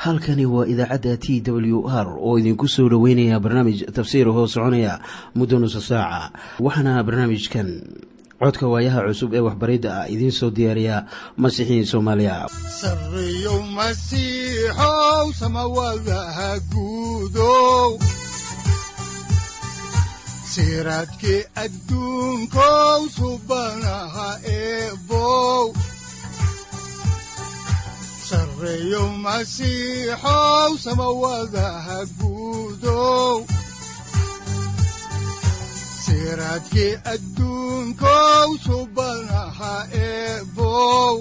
halkani waa idaacadda t w r oo idinku soo dhoweynaya barnaamij tafsiir hoo soconaya muddo nusa saaca waxaana barnaamijkan codka waayaha cusub ee waxbaridda ah idiin soo diyaariya masiixiin soomaaliya siraadki adduunkow subanaha eebow sareeyow masiixow samawadaha guudow siraadki adduunkow subanaha eebow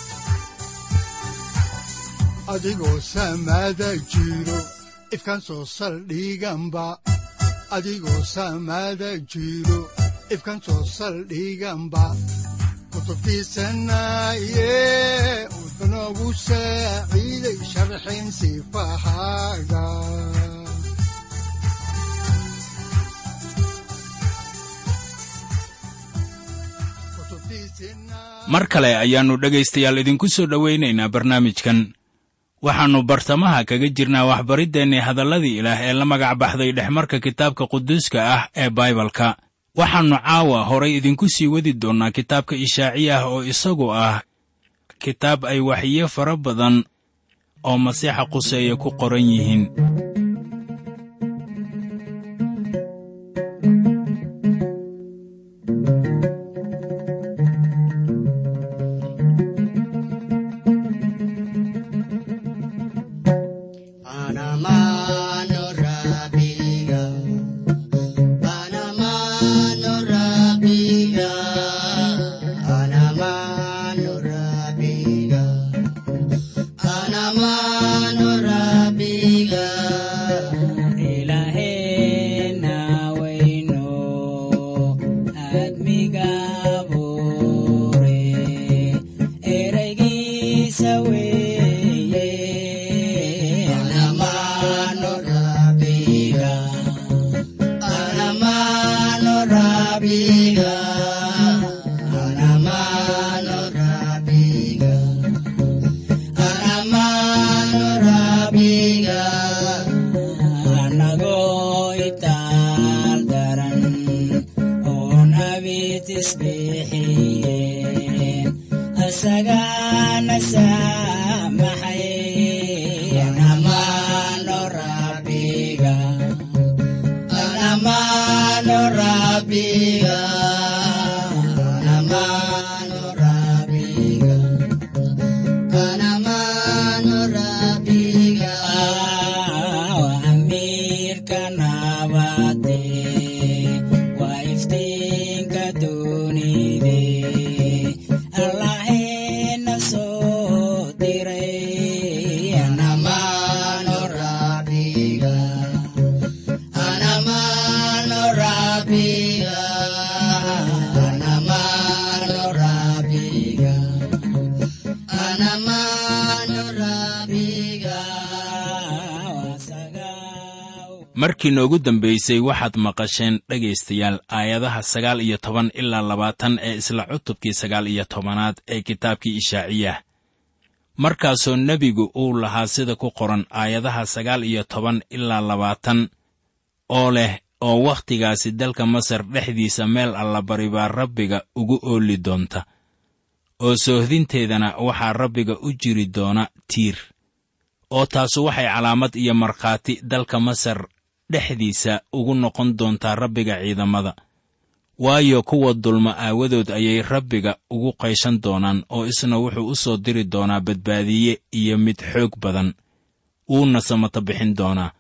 adigoo samaada jiro ifkan soo saldhiganba adigoo saamaada jiro ifkan soo saldhiganba kutubtiisanaaye wuxunogu saaciiday sharxin sifahaaga mar kale ayaannu dhegaystayaal idinku soo dhowaynaynaa barnaamijkan waxaannu bartamaha kaga jirnaa waxbariddeenni hadalladii ilaah ee la magac baxday dhexmarka kitaabka quduuska ah ee baibalka waxaannu caawa horay idinku sii wadi doonnaa kitaabka ishaaciyah oo isagu ah kitaab ay waxiyo fara badan oo masiixa quseeye ku qoran yihiin markii noogu dambaysay waxaad maqasheen dhegaystayaal aayadaha sagaal iyo toban ilaa labaatan ee isla cutubkii sagaal iyo tobanaad ee kitaabkii ishaaciyah markaasoo nebigu uu lahaa sida ku qoran aayadaha sagaal iyo toban ilaa labaatan oo leh oo wakhtigaasi dalka masar dhexdiisa meel allabari baa rabbiga ugu ooli doonta oo soohdinteedana waxaa rabbiga u jiri doona tiir oo taasu waxay calaamad iyo markhaati dalka masar dhexdiisa ugu noqon doontaa rabbiga ciidamada waayo kuwa dulma aawadood ayay rabbiga ugu qayshan doonaan oo isna wuxuu u soo diri doonaa badbaadiye iyo mid xoog badan wuuna samata bixin doonaa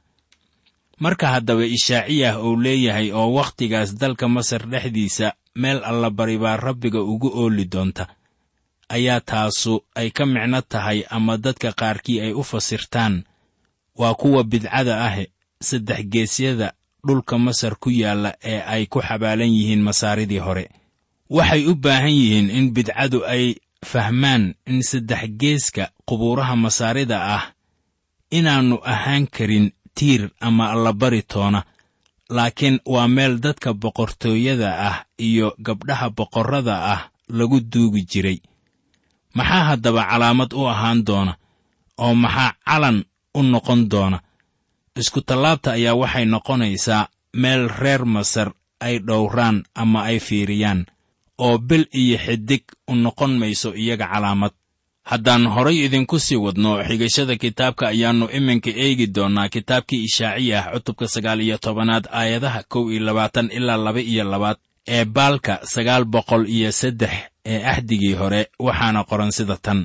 marka haddaba ishaaciyah uu leeyahay oo wakhtigaas dalka masar dhexdiisa meel allabari baa rabbiga ugu ooli doonta ayaa taasu ay ka micno tahay ama dadka qaarkii ay u fasirtaan waa kuwa bidcada ah saddex geesyada dhulka masar ku yaalla ee ay ku xabaalan yihiin masaaridii hore waxay u baahan yihiin in bidcadu ay fahmaan in saddex geeska qubuuraha masaarida ah inaannu ahaan karin tiir ama allabari toona laakiin waa meel dadka boqortooyada ah iyo gabdhaha boqorrada ah lagu duugi jiray maxaa haddaba calaamad u ahaan doona oo maxaa calan u noqon doona isku tallaabta ayaa waxay noqonaysaa meel reer masar ay dhowraan ama ay fiiriyaan oo bil iyo xidig u noqon mayso iyaga calaamad haddaan horay idinku sii wadno xigashada kitaabka ayaannu iminka eegi doonnaa kitaabkii ishaaciya ah cutubka sagaal iyo tobanaad aayadaha kow iyo labaatan ilaa laba iyo labaad ee baalka sagaal boqol iyo saddex ee ahdigii hore waxaana qoran sida tan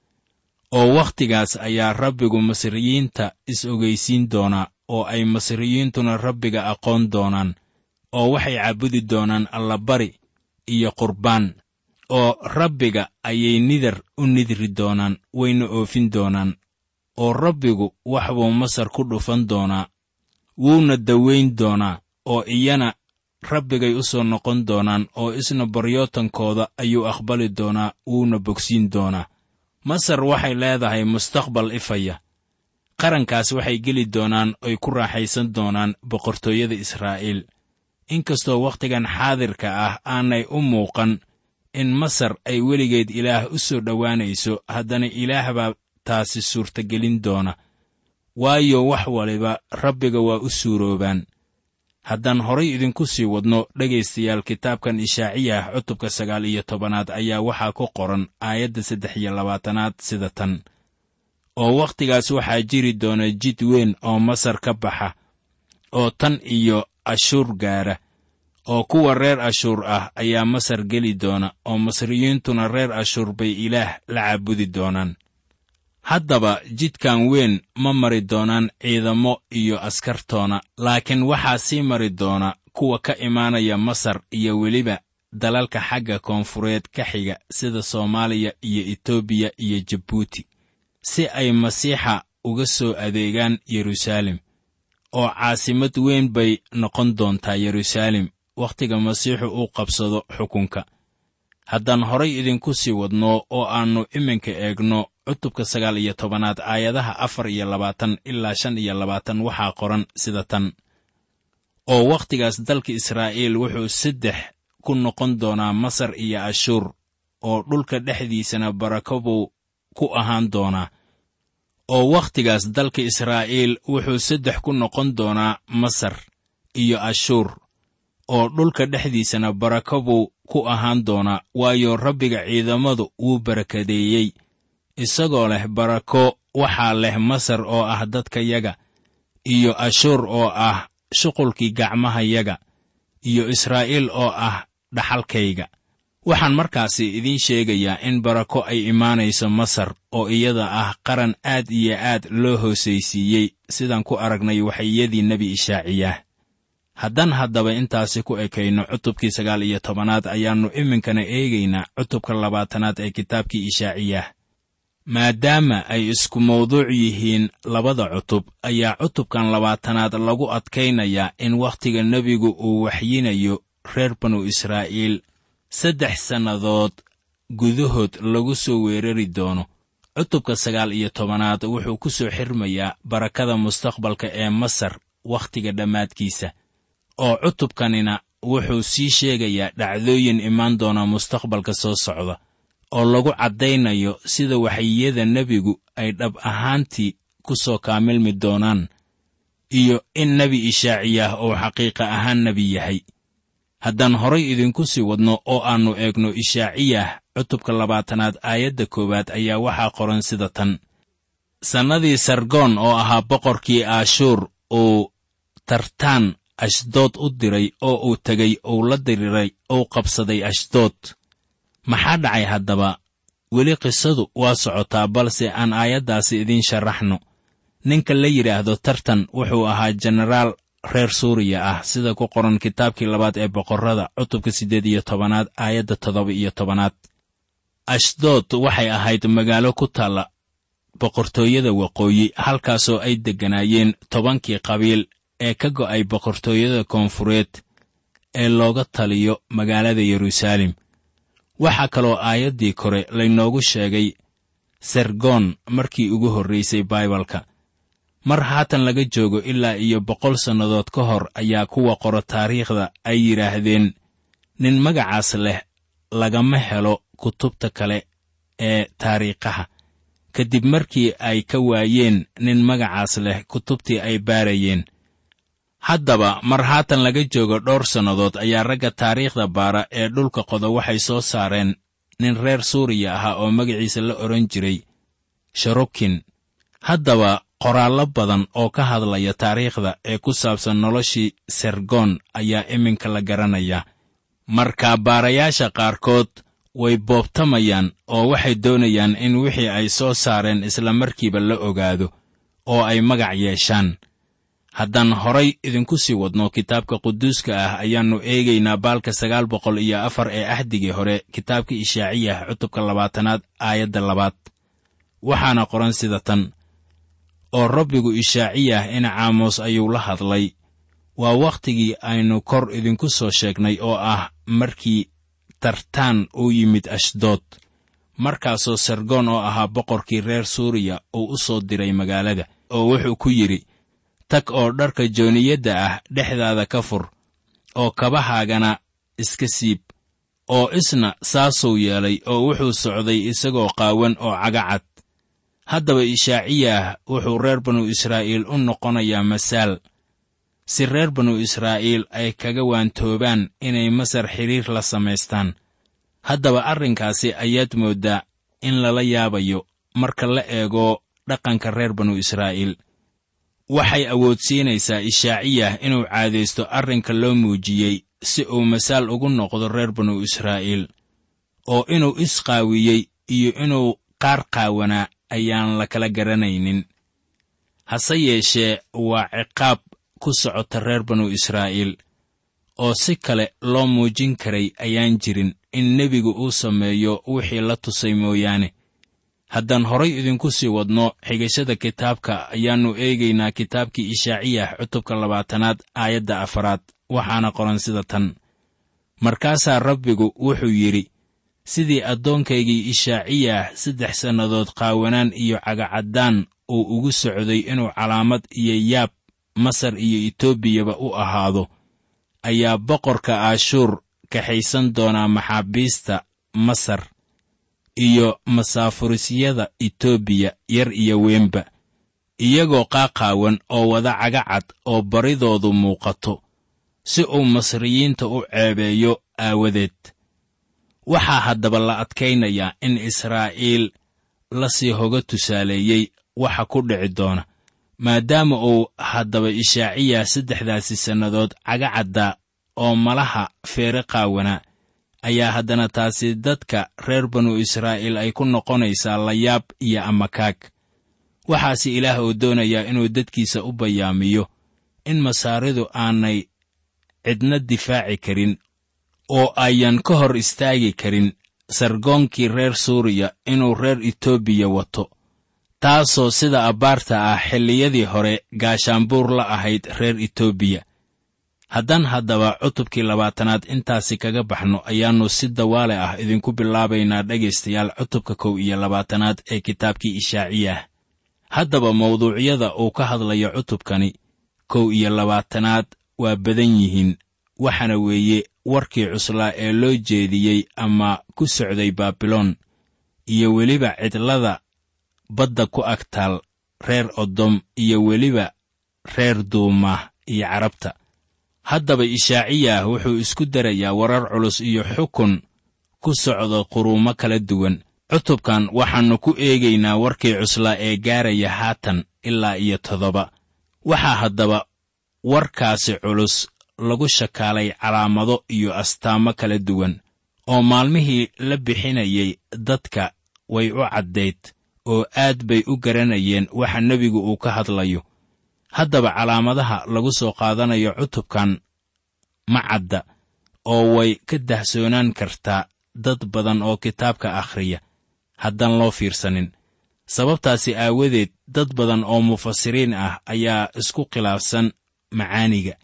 oo wakhtigaas ayaa rabbigu masriyiinta is-ogaysiin doonaa oo ay masriyiintuna rabbiga aqoon doonaan oo waxay caabudi doonaan allabari iyo qurbaan oo rabbiga ayay nidar u nidri doonaan wayna oofin doonaan oo rabbigu wax buu masar ku dhufan doonaa wuuna dawayn doonaa oo iyana rabbigay u soo noqon doonaan oo isna baryootankooda ayuu aqbali doonaa wuuna bogsiin doonaa masar waxay leedahay mustaqbal ifaya qarankaas waxay geli doonaan oy ku raaxaysan doonaan boqortooyada israa'iil inkastoo wakhtigan xaadirka ah aanay u muuqan in masar ay weligeed ilaah u soo dhowaanayso haddana ilaah baa taasi suurtagelin doona waayo wax waliba rabbiga waa u suuroobaan haddaan horay idinku sii wadno dhegaystayaal kitaabkan ishaaciyah cutubka sagaal iyo tobanaad ayaa waxaa ku qoran aayadda saddex iyo labaatanaad sida tan oo wakhtigaas waxaa jiri doona jid weyn oo masar ka baxa oo tan iyo ashuur gaara oo kuwa reer ashuur ah ayaa masar geli doona oo masriyiintuna reer ashuur bay ilaah la caabudi doonaan haddaba jidkan weyn ma mari doonaan ciidamo iyo askartoona laakiin waxaa sii mari doona kuwa ka imaanaya masar iyo weliba dalalka xagga koonfureed ka xiga sida soomaaliya iyo etoobiya iyo jabuuti si ay masiixa uga soo adeegaan yeruusaalem oo caasimad weyn bay noqon doontaa yeruusaalem wakhtiga masiixu uu qabsado xukunka haddaan horay idinku sii wadno oo aannu iminka eegno cutubka sagaal iyo tobanaad aayadaha afar iyo labaatan ilaa shan iyo labaatan waxaa qoran sida tan oo wakhtigaas dalka israa'iil wuxuu saddex ku noqon doonaa masar iyo ashuur oo dhulka dhexdiisana barako buu ku ahaan doonaa oo wakhtigaas dalka israa'iil wuxuu saddex ku noqon doonaa masar iyo ashuur oo dhulka dhexdiisana barako buu ku ahaan doonaa waayo rabbiga ciidamadu wuu barakadeeyey isagoo leh barako waxaa leh masar oo ah dadkayaga iyo ashuur oo ah shuqulkii gacmahayaga iyo israa'iil oo ah dhaxalkayga waxaan markaasi idiin sheegayaa in barako ay imaanayso masar oo iyada ah qaran aad iyo aad loo hoosaysiiyey sidaan ku aragnay waxayadii nebi ishaaciyaah haddaan haddaba intaasi ku ekayno cutubkii sagaal iyo tobanaad ayaannu iminkana eegaynaa cutubka labaatanaad ee kitaabkii ishaaciyaah maadaama ay isku mawduuc yihiin labada cutub ayaa cutubkan labaatanaad lagu adkaynayaa in wakhtiga nebigu uu waxyinayo reer banu israa'iil saddex sannadood gudahood lagu soo weerari doono cutubka sagaal iyo tobanaad wuxuu ku soo xirmayaa barakada mustaqbalka ee masar wakhtiga dhammaadkiisa oo cutubkanina wuxuu sii sheegayaa dhacdooyin imaan doona mustaqbalka soo socda oo lagu caddaynayo sida waxyiyada nebigu ay dhab ahaantii ku soo kaamilmi doonaan iyo in nebi ishaaciyaah uu xaqiiqa ahaan nebi yahay haddaan horay idinku sii wadno oo aannu eegno ishaaciyah cutubka labaatanaad aayadda koowaad ayaa waxaa qoran sida tan sannadii sargoon oo ahaa boqorkii aashuur uu tartaan ashdood u diray oo uu tegey uu la diriray uu qabsaday ashdood maxaa dhacay haddaba weli qisadu waa socotaa balse aan aayaddaasi idiin sharaxno ninka la yidhaahdo tartan wuxuu ahaa jenaraal reer suuriya ah sida ku qoran kitaabkii labaad ee boqorrada cutubka siddeed iyo tobanaad aayadda toddoba iyo tobanaad ashdood waxay ahayd magaalo ku taalla boqortooyada waqooyi halkaasoo ay degganaayeen tobankii qabiil ee ka go'ay boqortooyada koonfureed ee looga taliyo magaalada yeruusaalem waxaa kaloo aayaddii kore laynoogu sheegay sergoon markii ugu horraysay baibalka mar haatan laga joogo ilaa iyo boqol sannadood ka hor ayaa kuwa qoro taariikhda ay yidhaahdeen nin magacaas leh lagama helo kutubta kale ee taariikhaha kadib markii ay ka waayeen nin magacaas leh kutubtii ay baarayeen haddaba mar haatan laga joogo dhowr sannadood ayaa ragga taariikhda baara ee dhulka qoda waxay soo saareen nin reer suuriya ahaa oo magaciisa la odhan jiray sharukin haddaba qoraallo badan oo ka hadlaya taariikhda ee ku saabsan noloshii sergon ayaa iminka la garanaya marka baarayaasha qaarkood way boobtamayaan oo waxay doonayaan in wixii ay soo saareen isla markiiba la ogaado oo ay magac yeeshaan haddaan horay idinku sii wadno kitaabka quduuska ah ayaannu eegaynaa baalka sagaal boqol iyo afar ee ahdigii hore kitaabka ishaaciyah cutubka labaatanaad aayadda labaad waxaana qoran sida tan oo rabbigu ishaaciyah in caamos ayuu la hadlay waa wakhtigii aynu kor idinku soo sheegnay oo ah markii tartaan uu yimid ashdood markaasoo sargoon oo ahaa boqorkii reer suuriya uu u soo diray magaalada oo wuxuu ku yidhi tag oo dharka jooniyadda ah dhexdaada ka fur oo kabahaagana iska siib oo isna saasuu yeelay oo wuxuu socday isagoo qaawan oo cagacad haddaba ishaaciyah wuxuu reer banu israa'iil u noqonayaa masaal si reer banu israa'iil ay kaga waantoobaan inay masar xidhiir la samaystaan haddaba arrinkaasi ayaad mooddaa in lala yaabayo marka la eego dhaqanka reer banu israa'iil waxay awoodsiinaysaa ishaaciyah inuu caadaysto arrinka loo muujiyey si uu masaal ugu noqdo reer banu israa'iil oo inuu isqaawiyey iyo inuu qaar qaawanaa ayaan la kala garanaynin hase yeeshee waa ciqaab ku socota reer banu israa'iil oo si kale loo muujin karay ayaan jirin in nebigu uu sameeyo wixii la tusay mooyaane haddaan horay idinku sii wadno xigashada kitaabka ayaannu eegaynaa kitaabkii ishaaciyah cutubka labaatanaad aayadda afaraad waxaana qoran sida tan markaasaa rabbigu wuxuu yidhi sidii addoonkaygii ishaaciyah saddex sannadood qaawanaan iyo cagacaddaan uu ugu socday inuu calaamad iyo yaab masar iyo etoobiyaba u ahaado ayaa boqorka aashuur kaxaysan doonaa maxaabiista masar iyo masaafurisyada etoobiya yar iyo weynba iyagoo qaaqaawan oo wada cagacad oo baridoodu muuqato si uu masriyiinta u ceebeeyo aawadeed waxaa haddaba la adkaynayaa in israa'iil la sii hoga tusaaleeyey waxa ku dhici doona maadaama uu haddaba ishaaciya saddexdaasi sannadood cagacadda oo malaha feere qaawanaa ayaa haddana taasi dadka reer banu israa'iil ay ku noqonaysaa layaab iyo amakaag waxaase ilaah uu doonayaa inuu dadkiisa u bayaamiyo in masaaridu aanay cidna difaaci karin oo ayan ka hor istaagi karin sargoonkii reer suuriya inuu reer etoobiya wato taasoo sida abbaarta ah xilliyadii hore gaashaanbuur la ahayd reer etoobiya haddaan haddaba cutubkii labaatanaad intaasi kaga baxno ayaannu si dawaale ah idinku bilaabaynaa dhegaystayaal cutubka kow iyo labaatanaad ee kitaabkii ishaaciyah haddaba mawduucyada uu ka hadlayo cutubkani kow iyo labaatanaad waa badan yihiin waxaana weeye warkii cuslaa ee loo jeediyey ama ku socday baabiloon iyo weliba cidlada badda ku agtaal reer odom iyo weliba reer duumah iyo carabta haddaba ishaaciyah wuxuu isku darayaa warar culus iyo xukun ku socda quruumo kala duwan cutubkan waxaannu ku eegaynaa warkii cuslaa ee gaaraya haatan ilaa iyo toddoba waxaa haddaba warkaasi culus lagu shakaalay calaamado iyo astaamo kala duwan oo maalmihii la bixinayay dadka way u caddayd oo aad bay u garanayeen waxa nebigu uu ka hadlayo haddaba calaamadaha lagu soo qaadanayo cutubkan ma cadda oo way ka dahsoonaan kartaa dad badan oo kitaabka akhriya haddaan loo fiirsanin sababtaasi aawadeed dad badan oo mufasiriin ah ayaa isku khilaafsan macaaniga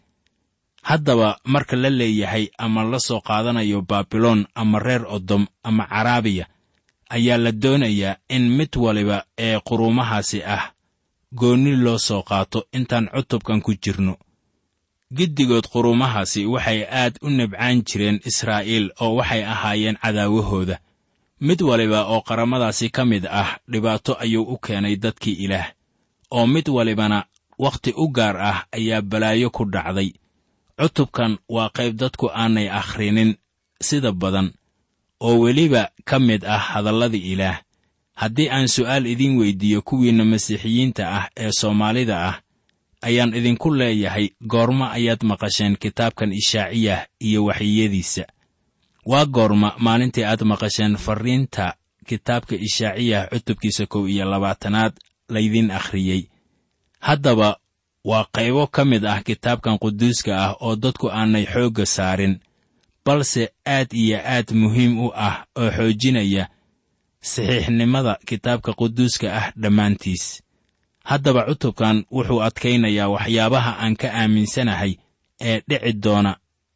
haddaba marka la leeyahay ama la soo qaadanayo baabiloon ama reer odom ama caraabiya ayaa la doonayaa in mid waliba ee quruumahaasi ah goonni loo soo qaato intaan cutubkan ku jirno giddigood quruumahaasi waxay aad u nabcaan jireen israa'iil oo waxay ahaayeen cadaawahooda mid waliba oo qaramadaasi ka mid ah dhibaato ayuu u keenay dadkii ilaah oo mid walibana wakhti u gaar ah ayaa balaayo ku dhacday cutubkan waa qayb dadku aanay akhrinin sida badan oo weliba ka mid ah hadalladii ilaah haddii aan su'aal idiin weyddiiyo kuwiinna masiixiyiinta ah ee soomaalida ah ayaan idinku leeyahay goorma ayaad maqasheen kitaabkan ishaaciyah iyo waxyiyadiisa waa goorma maalintii aad maqasheen farriinta kitaabka ishaaciyah cutubkiisa kow iyo labaatanaad laydiin akhriyey haddaba waa qaybo ka mid ah kitaabkan quduuska ah oo dadku aanay xoogga saarin balse aad iyo aad muhiim u ah oo xoojinaya saxiixnimada kitaabka quduuska ah dhammaantiis haddaba cutubkan wuxuu adkaynayaa waxyaabaha aan ka aaminsanahay ee dhici doona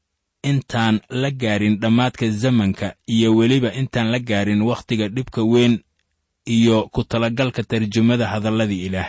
intaan la gaarin dhammaadka zamanka iyo weliba intaan la gaarin wakhtiga dhibka weyn iyo ku talagalka tarjumada hadalladii ilaah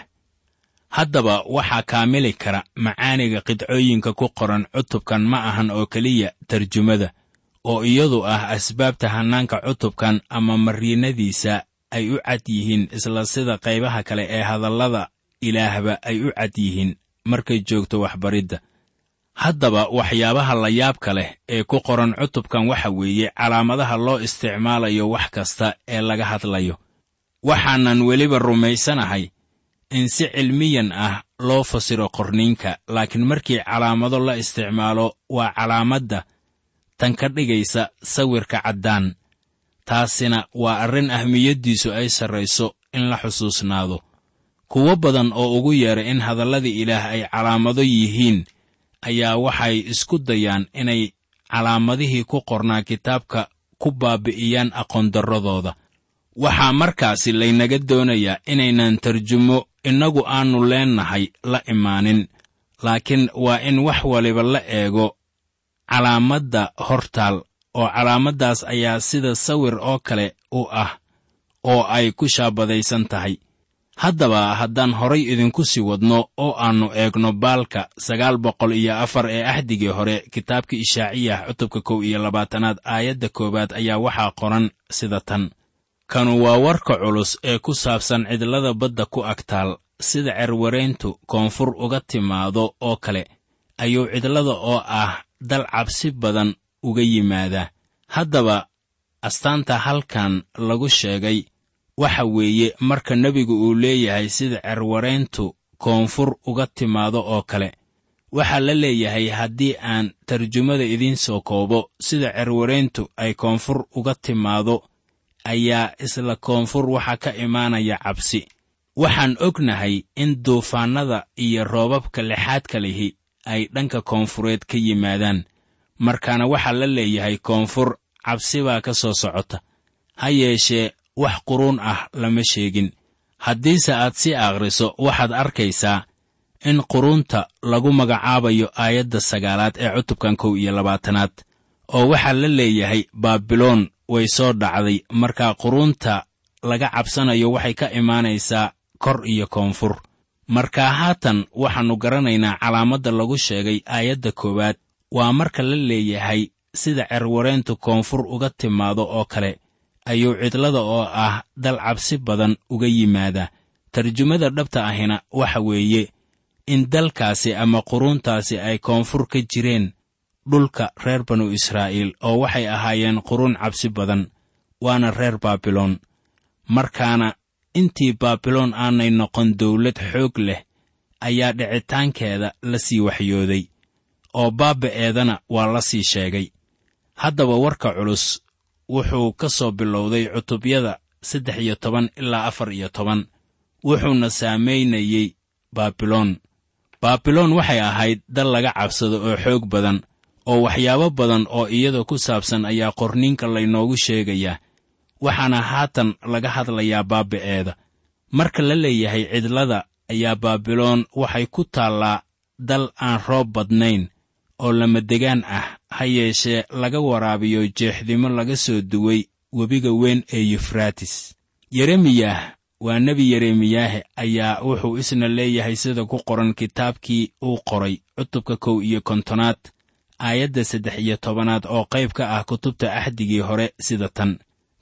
haddaba waxaa kaamili kara macaaniga qidcooyinka ku qoran cutubkan ma ahan oo keliya tarjumada oo iyadu ah asbaabta hannaanka cutubkan ama mariinadiisa ay u cad yihiin isla sida qaybaha kale ee hadallada ilaahba ay u cad yihiin markay joogto waxbaridda haddaba waxyaabaha layaabka leh ee ku qoran cutubkan waxa weeye calaamadaha loo isticmaalayo wax kasta ee laga hadlayo waxaanan weliba rumaysanahay in si cilmiyan ah loo fasiro qorniinka laakiin markii calaamado la isticmaalo waa calaamadda tan ka dhigaysa sawirka caddaan taasina waa arrin ahmiyaddiisu ay sarrayso in la xusuusnaado kuwo badan oo ugu yeedhay in hadalladii ilaah ay calaamado yihiin ayaa waxay isku dayaan inay calaamadihii ku qornaa kitaabka ku baabi'iyaan aqoondarradooda waxaa markaasi laynaga doonayaa inaynan tarjumo innagu aannu leennahay la imaanin laakiin waa in wax waliba la eego calaamadda hortaal oo calaamaddaas ayaa sida sawir oo kale u ah oo ay ku shaabadaysan tahay haddaba haddaan horay idinku sii wadno oo aannu eegno baalka sagaal boqol iyo afar ee axdigii hore kitaabka ishaaciyah cutubka kow iyo labaatanaad aayadda koowaad ayaa waxaa qoran sida tan kanu waa warka culus ee ku saabsan cidlada badda ku agtaal sida cerwarayntu koonfur uga timaado oo kale ayuu cidlada oo ah dal cabsi badan uga yimaadaa haddaba astaanta halkan lagu sheegay waxa weeye marka nebigu uu leeyahay sida cerwarayntu koonfur uga timaado oo kale waxaa la leeyahay haddii aan tarjumada idiin soo koobo sida cerwarayntu ay koonfur uga timaado ayaa isla koonfur waxaa ka imaanaya cabsi waxaan ognahay in duufaannada iyo roobabka lixaadka lihi ay dhanka koonfureed ka yimaadaan markaana waxaa la leeyahay koonfur cabsi baa ka soo socota ha yeeshee wax quruun ah lama sheegin haddiise aad si akhriso waxaad arkaysaa in quruunta lagu magacaabayo aayadda sagaalaad ee cutubkan kow iyo labaatanaad oo waxaa la leeyahay baabiloon way soo dhacday markaa quruunta laga cabsanayo waxay ka imaanaysaa kor iyo koonfur markaa haatan waxaannu garanaynaa calaamadda lagu sheegay aayadda koowaad waa marka la leeyahay sida cerwareentu koonfur uga timaado oo kale ayuu cidlada oo ah dal cabsi badan uga yimaadaa tarjumada dhabta ahina waxa weeye in dalkaasi ama quruuntaasi ay koonfur ka jireen dhulka reer banu israa'iil oo waxay ahaayeen quruun cabsi badan waana reer baabiloon markaana intii baabiloon aanay noqon dawlad xoog leh ayaa dhicitaankeeda la sii waxyooday oo baaba'eedana waa la sii sheegay haddaba warka culus wuxuu ka soo bilowday cutubyada saddex iyo toban ilaa afar iyo toban wuxuuna saamaynayey baabiloon baabiloon waxay ahayd dal laga cabsado oo xoog badan oo waxyaabo badan oo iyada ku saabsan ayaa qorniinka laynoogu sheegayaa waxaana haatan laga hadlayaa baaba'eeda marka la leeyahay cidlada ayaa baabiloon waxay ku taallaa dal aan roob badnayn oo lamadegaan ah ha yeeshee laga waraabiyo jeexdimo laga soo duway webiga weyn ee yufraatis yeremiyah waa nebi yeremiyaahe ayaa wuxuu isna leeyahay sida ku qoran kitaabkii uu qoray cutubka kow iyo kontonaad aayadda saddex iyo tobanaad oo qayb ka ah kutubta axdigii hore sida tan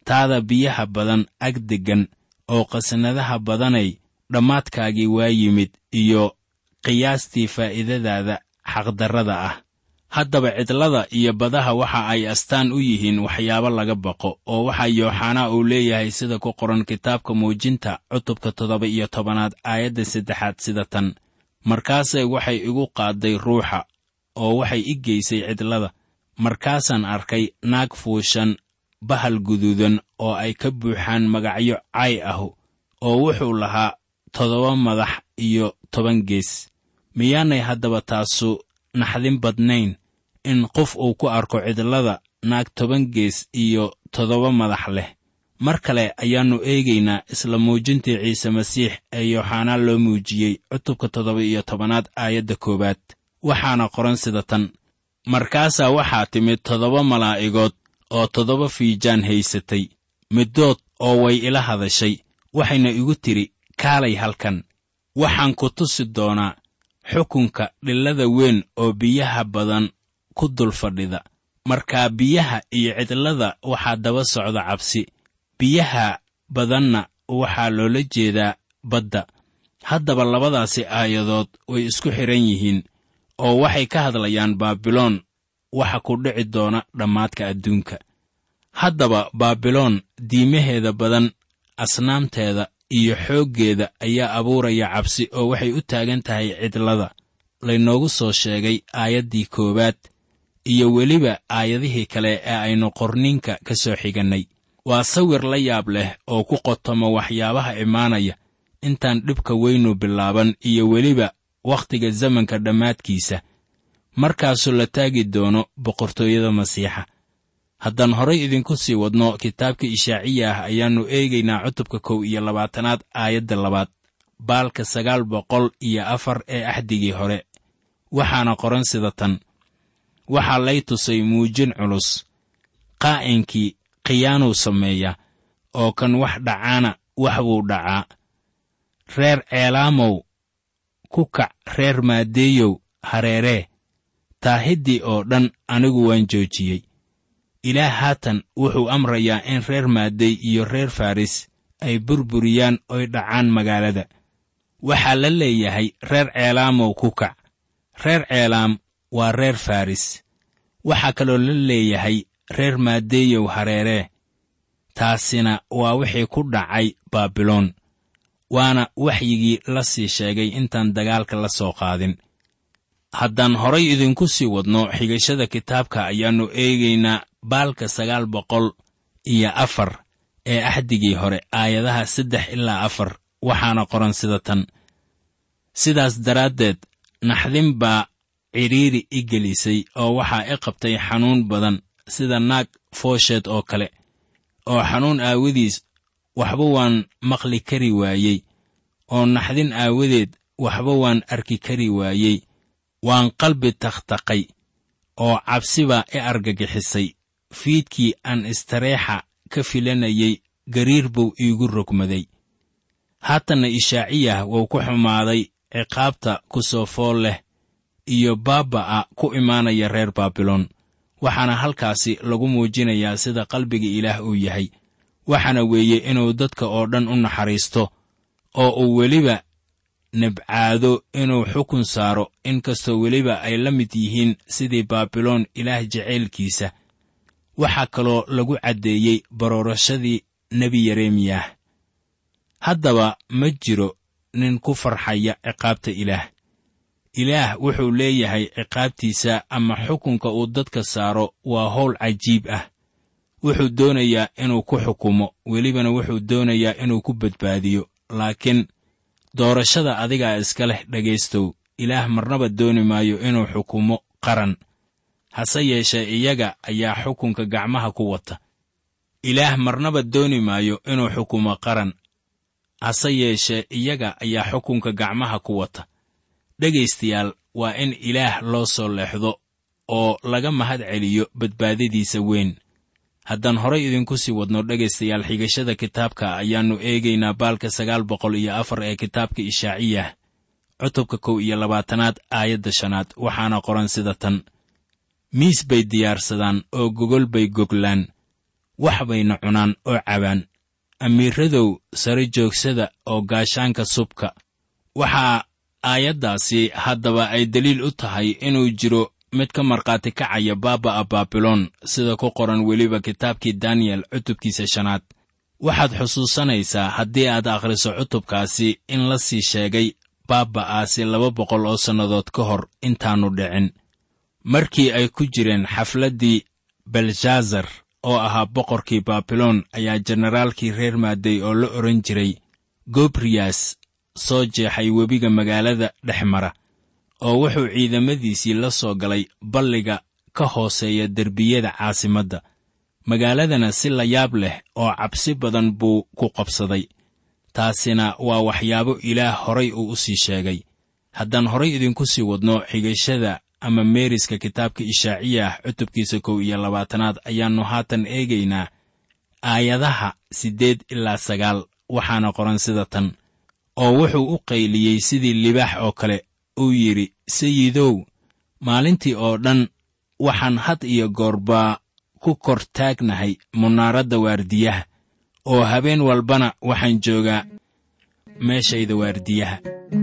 taada biyaha badan ag deggan oo qasnadaha badanay dhammaadkaagii waa yimid iyo qiyaastii faa'iidadaada xaqdarrada ah haddaba cidlada iyo badaha waxa ay astaan u yihiin waxyaabo laga baqo oo waxaa yooxanaa uu leeyahay sida ku qoran kitaabka muujinta cutubka toddoba iyo tobanaad aayadda saddexaad sida tan markaase waxay igu qaadday ruuxa oo waxay i geysay cidlada markaasaan arkay naag fuushan bahal guduudan oo ay ka buuxaan magacyo cay ahu oo wuxuu lahaa toddoba madax iyo toban gees miyaanay haddaba taasu naxdin badnayn in qof uu ku arko cidlada naag toban gees iyo toddoba madax leh mar kale ayaannu eegaynaa isla muujintii ciise masiix ee yooxanaa loo muujiyey cutubka toddoba iyo tobanaad aayadda koowaad waxaana qoran sida tan markaasaa waxaa timid toddoba malaa'igood oo toddoba fiijaan haysatay middood oo way ila hadashay waxayna igu tidhi kaalay halkan waxaan ku tusi doonaa xukunka dhillada weyn oo biyaha badan ku dul fadhida markaa biyaha iyo cidlada waxaa daba socda cabsi biyaha badanna waxaa loola jeedaa badda haddaba labadaasi aayadood way isku xidhan yihiin oo waxay ka hadlayaan baabiloon waxa ku dhici doona dhammaadka adduunka haddaba baabiloon diimaheeda badan asnaamteeda iyo xooggeeda ayaa abuuraya cabsi oo waxay u taagan tahay cidlada laynoogu soo sheegay aayaddii koowaad iyo weliba aayadihii kale ee aynu qorniinka ka soo xigannay waa sawir la yaab leh oo ku qotoma waxyaabaha imaanaya intaan dhibka weynu bilaaban iyo weliba wakhtiga zamanka dhammaadkiisa markaasuu la taagi doono boqortooyada masiixa haddaan horay idinku sii wadno kitaabka ishaaciya ah ayaannu eegaynaa cutubka kow iyo labaatanaad aayadda labaad baalka sagaal boqol iyo afar ee axdigii hore waxaana qoran sida tan waxaa lay tusay muujin culus qaa'inkii khiyaanuu sameeya oo kan wax dhacaana wax buu dhacaa reer ceelaamow ku kac reer maadeeyow hareeree taahiddii oo dhan anigu waan joojiyey ilaah haatan wuxuu amrayaa in reer maadey iyo reer faris ay burburiyaan oy dhacaan magaalada waxaa la leeyahay reer ceelaamow ku kac reer ceelaam waa reer faris waxaa kaloo la leeyahay reer maadeeyow hareeree taasina waa wixii ku dhacay baabiloon waana waxyigii la sii sheegay intaan dagaalka la soo qaadin haddaan horay idinku sii wadno xigashada kitaabka ayaannu eegaynaa baalka sagaal boqol iyo afar ee axdigii hore aayadaha saddex ilaa afar waxaana qoran sida tan sidaas daraaddeed naxdin baa cidhiiri i gelisay oo waxaa i qabtay xanuun badan sida naag foosheed oo kale oo xanuun aawadiis waxba waan maqli kari waayey oo naxdin aawadeed waxba waan arki kari waayey waan qalbi takhtaqay oo cabsi baa i argagixisay fiidkii aan istareexa ka filanayey gariir buu iigu rogmaday haatanna ishaaciyah wuu ku xumaaday ciqaabta ku soo fool leh iyo baaba'a ku imaanaya reer baabiloon waxaana halkaasi lagu muujinayaa sida qalbiga ilaah uu yahay waxaana weeye inuu dadka oo dhan u naxariisto oo uu weliba nibcaado inuu xukun saaro inkastoo weliba ay la mid yihiin sidii baabiloon ilaah jacaylkiisa waxaa kaloo lagu caddeeyey baroorashadii nebi yeremiyah haddaba ma jiro nin ku farxaya ciqaabta ilaah ilaah wuxuu leeyahay ciqaabtiisa ama xukunka uu dadka saaro waa howl cajiib ah wuxuu doonayaa inuu ku xukumo welibana wuxuu doonayaa inuu ku badbaadiyo laakiin doorashada adigaa iska leh dhegaystow ilaah marnaba dooni maayo inuu xukumo qaran hase yeeshee iyaga ayaa xukunka gacmaha ku wata ilaah marnaba dooni maayo inuu xukumo qaran hase yeeshee iyaga ayaa xukunka gacmaha ku wata dhegaystayaal waa in ilaah loo soo leexdo oo laga mahad celiyo badbaadadiisa weyn haddaan horay idinku sii wadno dhegaystayaal xigashada kitaabka ayaannu eegaynaa baalka sagaal boqol iyo afar ee kitaabka ishaaciyah cutubka kow iyo labaatanaad aayadda shanaad waxaana qoran sida tan miis bay diyaarsadaan oo gogol bay goglaan wax bayna cunaan oo cabaan amiiradow sare joogsada oo gaashaanka subka waxaa aayaddaasi haddaba ay deliil u tahay inuu jiro mid ka markhaati kacaya baaba'a baabiloon sida ku qoran weliba kitaabkii daniyel cutubkiisa shanaad waxaad xusuusanaysaa haddii aad akhriso cutubkaasi in la sii sheegay baaba'aasi laba boqol oo sannadood ka hor intaannu dhicin markii ay ku jireen xafladdii belshazar oo ahaa boqorkii baabiloon ayaa jenaraalkii reer maaday oo la odhan jiray gobriyas soo jeexay webiga magaalada dhex mara oo wuxuu ciidamadiisii la soo galay balliga ka hooseeya derbiyada caasimadda magaaladana si la yaab leh oo cabsi badan buu ku qabsaday taasina waa waxyaabo ilaah horay uu u sii sheegay haddaan horay idinku sii wadno xigashada ama meeriska kitaabka ishaaciyah cutubkiisa kow iyo labaatanaad ayaannu haatan eegaynaa aayadaha siddeed ilaa sagaal waxaana qoran sida tan oo wuxuu u qayliyey sidii libaax oo kale uu yidhi sayidow maalintii oo dhan waxaan had iyo goorbaa ku kor taagnahay munaaradda waardiyaha oo habeen walbana waxaan joogaa meeshayda waardiyaha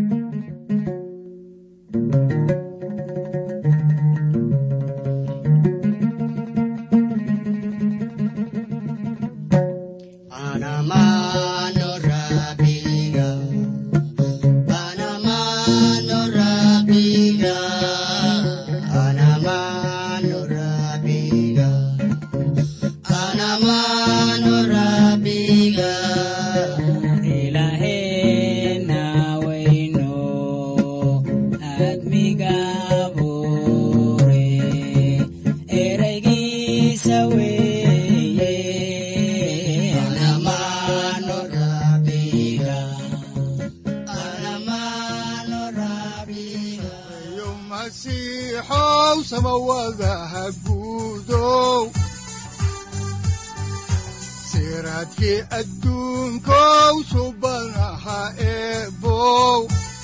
siraadkii adduunkow subanaha eebow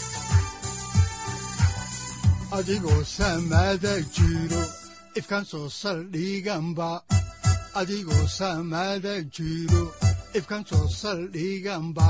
adigoo samaada jiro ifkan soo saldhiganba adigoo samaada jiro ifkan soo saldhiganba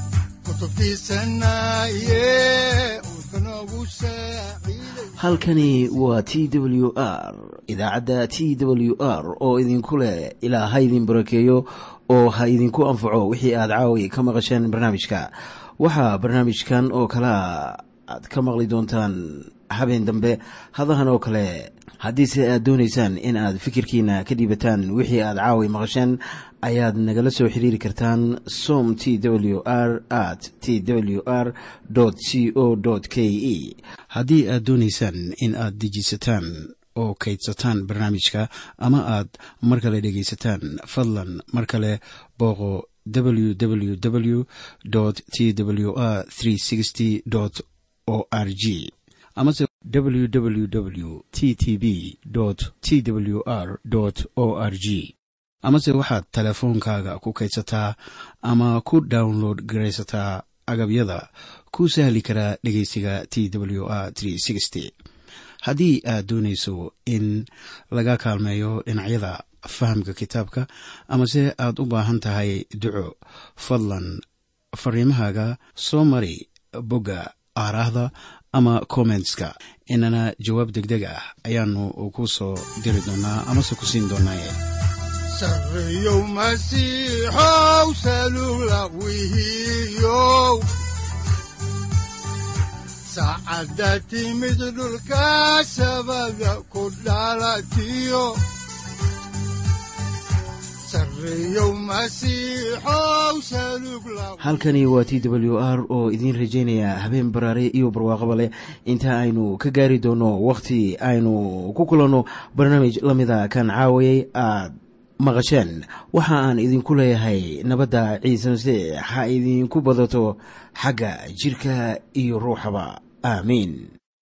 halkani waa t w r idaacadda t w r oo idinku leh ilaa ha idin barakeeyo oo ha idinku anfaco wixii aad caawi ka maqasheen barnaamijka waxaa barnaamijkan oo kalea aad ka maqli doontaan habeen dambe hadahan oo kale haddiise aad doonaysaan in aad fikirkiina ka dhiibataan wixii aad caawi maqasheen ayaad nagala soo xiriiri kartaan som t w r at t w r c o k e haddii aad doonaysaan in aad dejiisataan oo kaydsataan barnaamijka ama aad mar kale dhegaysataan fadlan mar kale booqo www t w r o r g amase www t t b t w r o r g amase waxaad teleefoonkaaga ku kaydsataa ama ku download garaysataa agabyada ku sahli karaa dhegeysiga t w r haddii aad doonayso in laga kaalmeeyo dhinacyada fahamka kitaabka amase aad u baahan tahay duco fadlan fariimahaaga soo mari bogga aaraahda ama kommentska inana jawaab degdeg ah ayaanu ku soo diri doonaa amase ku siin doonaaye sareyow masiixow salula wihiyow saacadda timid dhulka sabada ku dhalatiyo halkani waa t w r oo idiin rajaynaya habeen baraare iyo barwaaqaba leh inta aynu ka gaari doono wakhti aynu ku kulanno barnaamij la mida kan caawayay aad maqasheen waxa aan idinku leeyahay nabadda ciise masiix ha idinku badato xagga jidhka iyo ruuxaba aamiin